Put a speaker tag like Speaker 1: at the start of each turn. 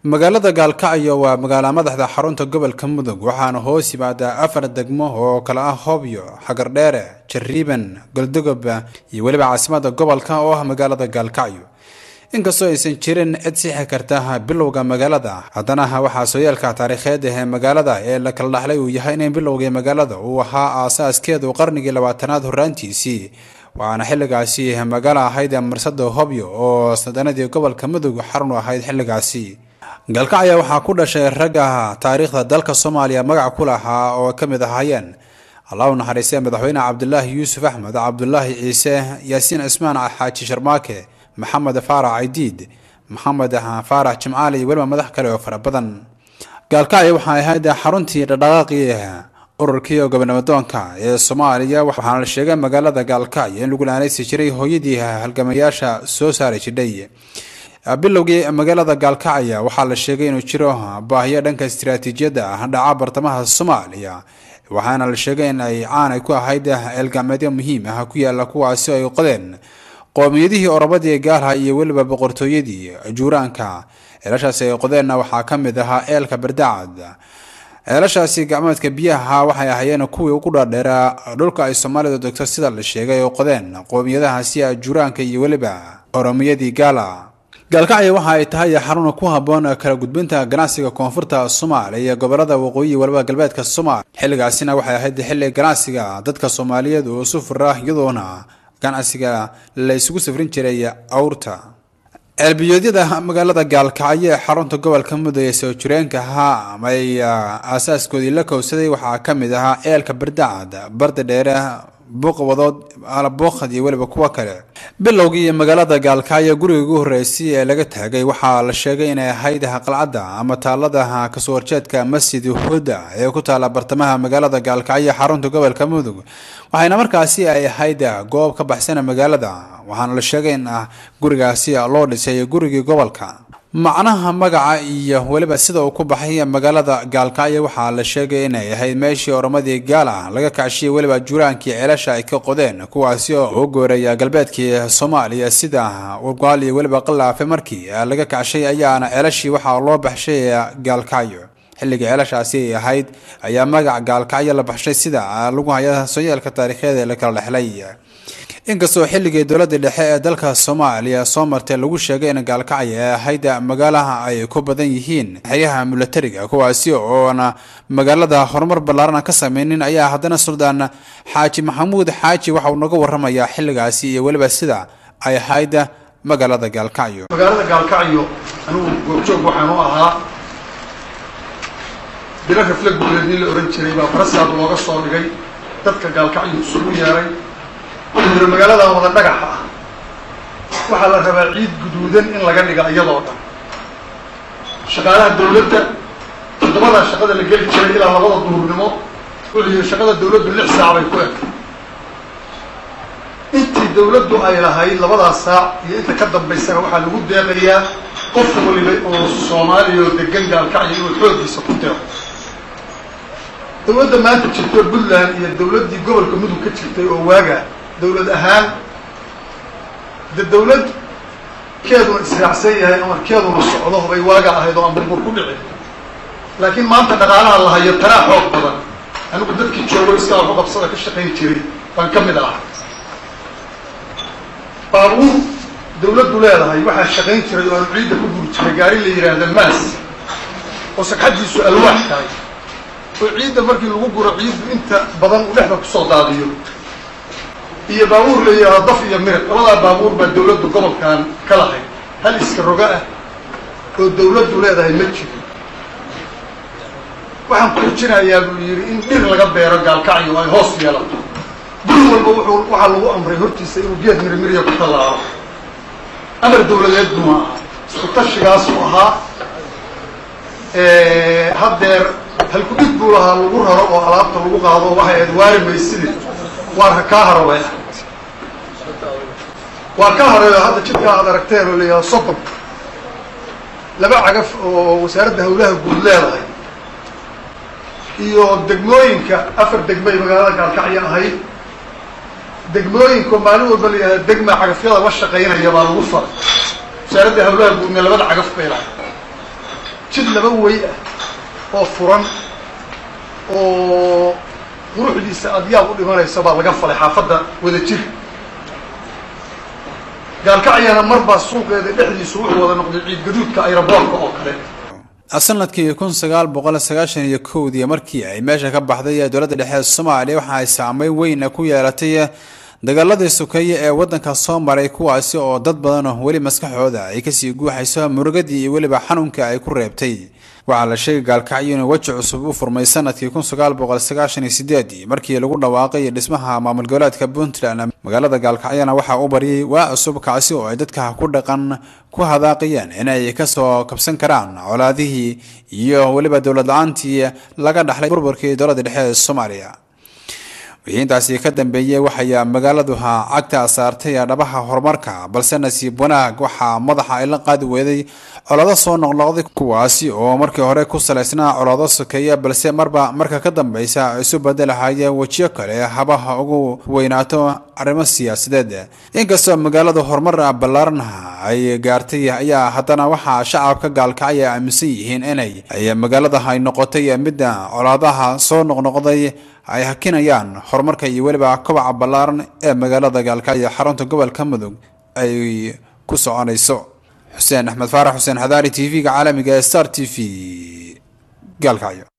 Speaker 1: magaalada gaalkacyo waa magaala madaxda xarunta gobolka mudug waxaana hoos yimaadaa afar degmo oo kale ah hobyo xagardheere jariiban goldogob iyo weliba caasimada gobolka oo ah magaalada gaalkacyo inkastoo aysan jirin cid sixi karta bilowga magaalada haddana waxaa sooyaalka taariikheed ee magaalada ee la kala dhaxlay uu yahay in bilowgii magaalada uu ahaa aasaaskeedu qarnigii labaatanaad horaantiisii waxaana xilligaasi magaalo ahayd marsada hobyo oo sadanadii gobolka mudug xarun u ahayd xilligaasi gaalkacyo waxaa ku dhashay ragga taariikhda dalka soomaaliya magac ku lahaa oo ka mid ahaayeen allah u naxariistay madaxweyne cabdulaahi yuusuf axmed cabdulaahi ciise yaasiin cismaan xaaji sharmaake maxamed faarax caydiid maxamed faarax jimcaali iyo weliba madax kale oo fara badan gaalkacyo waxay ahayd xaruntii dhaqdhaqaaqii ururkii gobonamadoonka ee soomaaliya waxaana la sheegay magaalada gaalkacyo in lagu laanaysi jiray hooyadii halgamayaasha soo saari jidhay bilowgii magaalada gaalkacya waxaa la sheegay inuu jiro baahiyo dhanka istiraatiijiyadda ah dhaca bartamaha soomaaliya waxaana la sheegay in ay caanay ku ahayd eelgacmeedyo muhiim ah ku yaala kuwaasi ay qodeen qoomiyadihii orobadii gaalha iyo weliba boqortooyadii juuraanka ceelashaasi ay qodeenna waxaa ka mid ahaa eelka bardacad ceelashaasi gacmeedka biyaha waxay ahaayeen kuwii ugu dhaadheeraa dhulka ay soomaalidu degto sida la sheegay oo qodeen qoomiyadahaasi juuraanka iyo weliba oromiyadii gaala gaalkacyo waxa ay tahay xarun ku haboon kala gudbinta ganacsiga koonfurta soomaaliya iyo gobolada waqooyi waliba galbeedka soomaaliya xilligaasina waxay ahayd xilli ganacsiga dadka soomaaliyeed oo isu fura iyadoona ganacsiga la isugu safrin jiray awrta ceelbiyoodyada magaalada gaalkacyo ee xarunta gobolka mudug ee soo jireenka ahaa ay aasaaskoodii la kowsaday waxaa ka mid ahaa eelka bardacad barda dheere buuqwadood alabuuqad iyo weliba kuwo kale bilowgii magaalada gaalkacyo guriga ugu horreysay ee laga taagay waxaa la sheegay inay ahayd qalcadda ama taalada kasoo horjeedka masjid huda ee ku taala bartamaha magaalada gaalkacyo xarunta gobolka mudug waxayna markaasi ay ahayd goob ka baxsana magaalada waxaana la sheegay in gurigaasi loo dhisay gurigii gobolka macnaha magaca iyo weliba sida uu ku baxay magaalada gaalkacyo waxaa la sheegay inay ahayd meeshii oromadii gaala laga kacshiyay weliba juuraankii ceelasha ay ka qodeen kuwaasi oo u gooreeya galbeedkii soomaaliya sida urgaal iyo weliba qalaafe markii laga kacshay ayaana ceelashii waxaa loo baxshay gaalkacyo xilligii ceelashaasi ay ahayd ayaa magac gaalkacyo la baxshay sida lagu haya sooyaalka taariikheed ee la kala dhexlay inkastoo xilligii dowladda dhexe ee dalka soomaaliya soo martay lagu sheegay in gaalkacyo ay ahayd magaalaha ay ku badan yihiin xeryaha milatariga kuwaasi oona magaalada horumar ballaaran ka sameynin ayaa haddana suldaan xaaji maxamuud xaaji waxa uu naga waramayaa xilligaasi iyo weliba sida ay ahayd magaalada gaalkacyo
Speaker 2: magaalada gaalkacyo anigu goobjoog waxaan u ahaa bilo rafle guuleed nin la ohan jiray baa barasaad looga soo dhigay dadka gaalkacyo isugu yeeray wuxuu magaaladan wada dhagaxa ah waxaa la rabaa ciid guduudan in laga dhiga iyadoo dhan shaqaalaha dawladda toddobadaa shaqada la geli jiray ilaa labada duhurnimo wuxuu yihi shaqada dawladdu lix saac bay ku egtay intii dawladdu ay lahayd labadaas saac iyo inta ka dambaysana waxaa lagu deeqayaa qof waliba oo soomaaliya oo degan gaalkacyo inuu xooggiisa ku deeqo dawladda maanta jirto puntland iyo dawladdii gobolka mudug ka jirtay oo waaga dawlad ahaan de dawlad keeduna israacsan yahay amarkeeduna socdo bay waaga ahayd oo aan burbur ku dhicin laakiin maanta dhaqaalaha la hayo tanaa xoog badan anigu dadkii joogo iskaa waxu qabsada ka shaqayn jiray baan ka mid ahaa baabuur dawladdu leedahay waxaa shaqayn jiray oo aanu ciidda ku guri jiray gaari la yidhaahda maas oo sagxaddiisu alwaax tahay oo ciidda markii lagu guro ciiddu inta badan uu dhexda kusoo daadiyo iyo baabuur la yidhaahdo daf iyo mirib labadaa baabuur baa dawladdu gobolkan ka lahayd hal iska roga ah oo dawladdu leedahay ma jiro waxaan kurjinayaa buu yidhi in dhir laga beero gaalkacyo ay hoos yeelato guri walba wuxuu waxaa lagu amray hortiisa inuu geed mirimiriya ku tallaalo amar dawladeed buma aha isku tashigaasuu ahaa haddeer halkudhig buu lahaa lagu raro oo alaabta lagu qaado waxay ahayd waari maysidi waa kaa haro bay ahayd waa ka horeeyo hadda jidkaa aad aragteen oo layaha sodon laba cagaf oo wasaaradda hawlaha guud leedahay iyo degmooyinka afar degmay magaalada gaalkacyo ahayd degmooyinka maalin walba la yihahda degma cagafyada la shaqaynaya baa lagu faray wasaaradda hawlaha guudna labada cagaf bay lahay jid laba wey ah oo furan oo quruxdiisa adyaab u dhimanaysa baa laga falay xaafadda wada jir gaalkacyana marbaa suuqeeda dhexdiisu wuxuu wada noqday ciid gaduudka ayraboorka oo kale
Speaker 1: sanadkii kun sagaal boqol sagaashan iyo kowdii markii ay meesha ka baxday dowladda dhexe soomaaliya waxa ay saameyn weyn ku yeelatay dagaaladii sukeeye ee waddanka soo maray kuwaasi oo dad badan weli maskaxooda ay kasii guuxayso murugadii iyo weliba xanuunka ay ku reebtay waxaa la sheegay gaalkacyo inuu weji cusub u furmay sanadkii kun sagaal boqol sagaashan iyo sideedii markii lagu dhawaaqay dhismaha maamul goboleedka puntland magaalada gaalkacyana waxaa u baryay waa cusub kaasi oo ay dadka ku dhaqan ku hadaaqayeen inay kasoo kabsan karaan colaadihii iyo weliba dowlad la-aantii laga dhaxlay burburkii dowladda dhexe ee soomaaliya wixii intaasi ka dambeeyey waxay magaaladuha cagta saartay dhabaha horumarka balse nasiib wanaag waxaa madaxa ay la qaadi weeday colaado soo noqnoqday kuwaasi oo markii hore ku salaysnaa colaado sokeeya balse marba marka ka dambeysa isu bedelahaya wejiyo kale habaha ugu weynaato arrimo siyaasadeed inkastoo magaalada horumar ballaaran ay gaartay ayaa haddana waxaa shacabka gaalkacya aaminsan yihiin inay ay magaalada ay noqotay midda colaadaha soo noqnoqday ay hakinayaan horumarka iyo weliba kobaca ballaaran ee magaalada gaalkacyo xarunta gobolka mudug ay ku soconayso xuseen axmed faarax xuseen xadaari t v-ga caalamiga ee star t v gaalkacyo